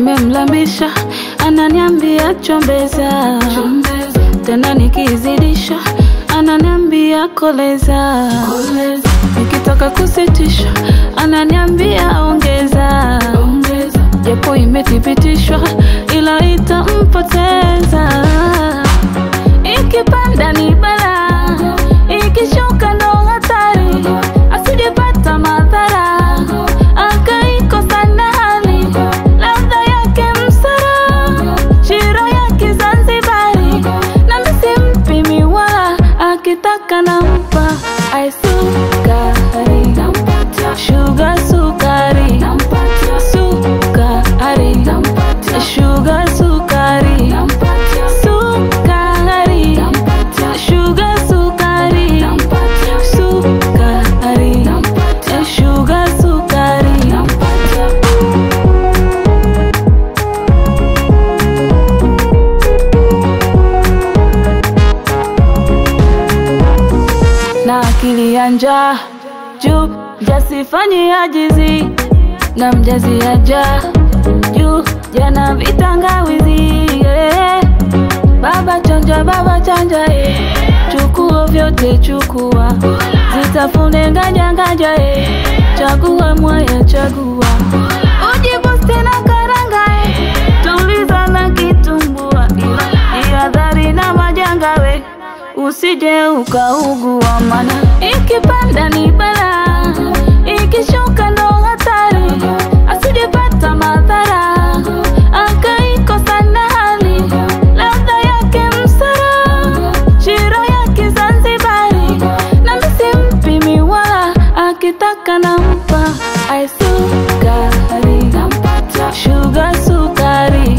nimemlambisha ananiambia chombeza, tena nikizidisha ananiambia koleza, nikitaka kusitisha ananiambia ongeza, japo imethibitishwa ila itampoteza. Ikipanda ni balaa, ikishuka ndo hatari, asijepata madhara akaikosa na hali ladha yake msara, shiro yake Zanzibari, na misi mpimi wala akitaka nampa aisukari, shuga sukari, sukari, shuga sukari, sukari, shuga sukari, sukari, shuga sukari. na akili ya njaa juu jasifanyi ajizi na mjazi aja juu jana vitangawizi yeah. baba chanja baba chanja eh. chukua vyote chukua zitafune nganja nganja eh. chagua mwaya chagua ujibusti na karanga eh. tuliza na kitumbua ihadhari na majanga we usije ukaugua, mana ikipanda ni balaa, ikishuka ndo hatari, asijepata madhara akaikosa na hali ladha yake msara, shiro yake Zanzibari, na misi mpimi wala akitaka nampa aisukari, shuga sukari,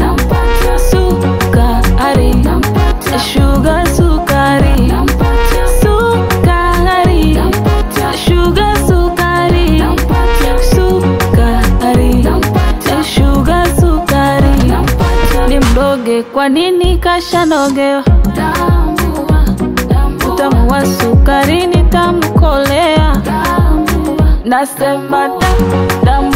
sukari, shuga sukari, sukari, shuga sukari, sukari, shuga sukari. Ni mdoge, kwa nini kashanogewa? Utamu wa sukari nitamkolea, nasema da, damu